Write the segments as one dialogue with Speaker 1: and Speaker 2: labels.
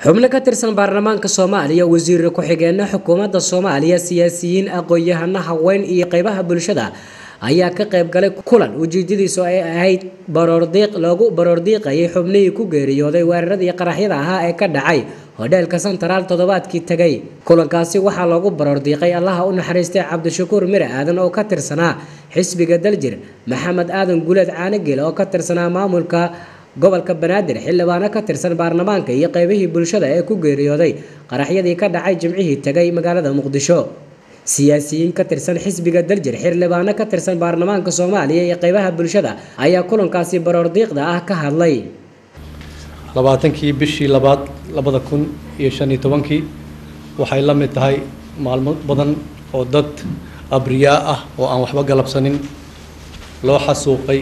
Speaker 1: xubno ka tirsan baarlamaanka soomaaliya wasiir ku-xigeenno xukuumadda soomaaliya siyaasiyiin aqoon-yahano haween iyo qeybaha bulshada ayaa ka qayb galay kulan ujeedadiisu ay ahayd baroordiiq loogu baroordiiqayay xubnihii ku geeriyooday weeraradii qaraxyada ahaa ee ka dhacay hodheelka sentaraal toddobaadkii tegay kulankaasi waxaa loogu baroordiiqay allaha u naxariistay cabdishakuur mire aadan oo ka tirsanaa xisbiga daljir maxamed aadan guleed caanigil oo ka tirsanaa maamulka gobolka banaadir xildhibaano ka tirsan baarlamaanka iyo qeybihii bulshada ee ku geeriyooday qaraxyadii ka dhacay jimcihii tegay magaalada muqdisho siyaasiyiin ka tirsan xisbiga daljir xildhibaano ka tirsan baarlamaanka soomaaliya iyo qeybaha bulshada ayaa kulankaasi baroordiiqda ah ka hadlay
Speaker 2: labaatankii bishii labaad labada kun iyo shan iyo tobankii waxay la mid tahay maalmo badan oo dad abriyaa ah oo aan waxba galabsanin loo xasuuqay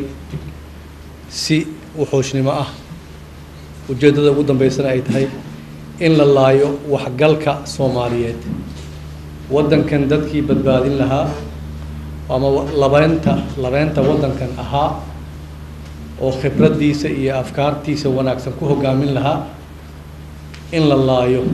Speaker 2: si wuxuushnimo ah ujeeddada ugu dambeysana ay tahay in la laayo waxgalka soomaaliyeed waddankan dadkii badbaadin lahaa ama labeynta labeynta waddankan ahaa oo khibraddiisa iyo afkaartiisa wanaagsan ku hoggaamin lahaa in la laayo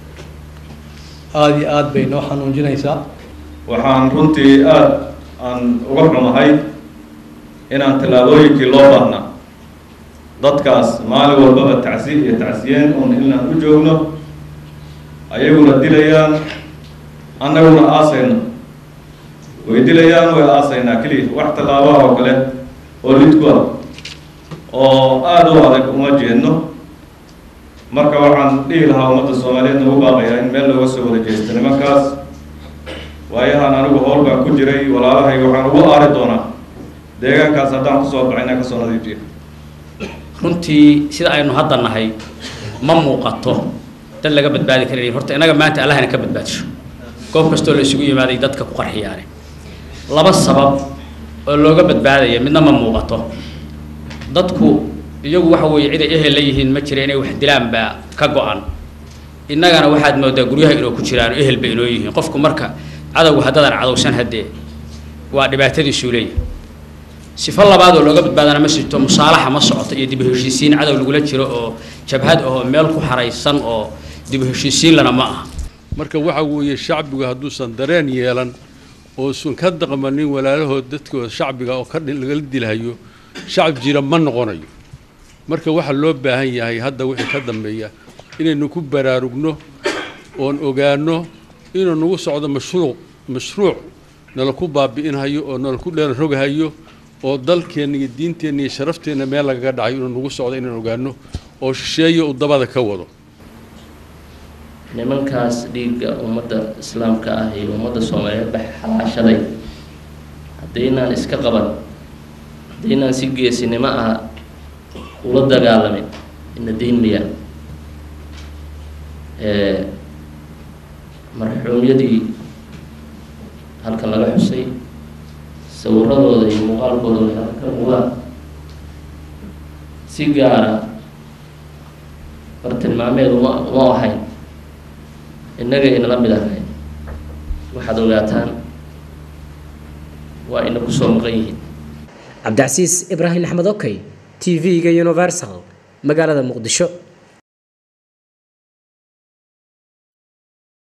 Speaker 2: aada iyo aada bay noo xanuunjinaysaa
Speaker 3: waxaan runtii aada aan uga xumahay inaan tallaabooyinkii loo baahnaa dadkaas maalin walbaba tacsi iyo tacsiyeen un inaan u joogno ayaguna dilayaan annaguna aasayno way dilayaan way aasaynaa keliya wax tallaabaha oo kale oo lidku ah oo aada u adag uma jeedno marka waxaan dhihi lahaa ummadda soomaaliyeed nagu baaqayaa in meel looga soo wada jeesto nimankaas waayahan anigu howl baan ku jiray walaalahayga waxaan ugu aari doonaa deegaankaas haddaan kusoo baxay inaan kasoo nadiifiyo
Speaker 4: runtii sida aynu hadda nahay ma muuqato dad laga badbaadi karayn horta innaga maanta allahna ka badbaadisho goob kastoo la isugu yimaaday dadka ku qarxiyaane laba sabab oo looga badbaadaya midna ma muuqato dadku iyagu waxa weeye ciday ehel la yihiin ma jira inay wax dilaan baa ka go-an innagana waxaad moodaa guryaha inoo ku jiraan ehel ba inoo yihiin qofku marka cadowga haddadaan cadowsan haddee waa dhibaatadiisuu leeyahy sifo labaad oo looga badbaadana ma jirto musaalaxa ma socoto iyo dibu heshiisiin cadow lagula jiro oo jabhad ahoo meel ku xaraysan oo dibu heshiisiin lana ma aha
Speaker 5: marka waxa weeye shacbigu hadduusan dareen yeelan oosan ka daqmanin walaalahood dadkooda shacbiga oo ka lagala dilhayo shacab jira ma noqonayo marka waxaa loo baahan yahay hadda wixii ka dambeeya inaynu ku baraarugno oon ogaano inuu nagu socdo mashruuc mashruuc nala ku baabi'inhayo oo nala ku dheeran roghayo oo dalkeenna iyo diinteenna iyo sharafteenna meel lagaga dhacayo inuu nagu socdo inaan ogaano oo shisheeyo uu dabada ka wado
Speaker 6: nimankaas dhiigga ummadda islaamka ah iyo ummadda soomaaliyeed ba xalaashaday haddaynaan iska qaban haddaynaan si geesinimo ah ula dagaalamin ina dayn mayaan marxuumyadii halkan laga xusay sawiradooda iyo muuqaalkooda way halka ka muuqdaan si gaara bartilmaameed uma uma ahayn innaga inala mid ahayn waxaad ogaataan waa ina kusoo maqan yihiin
Speaker 1: cabdicasiis ibraahim axmed okey t v-ga universal magaalada muqdisho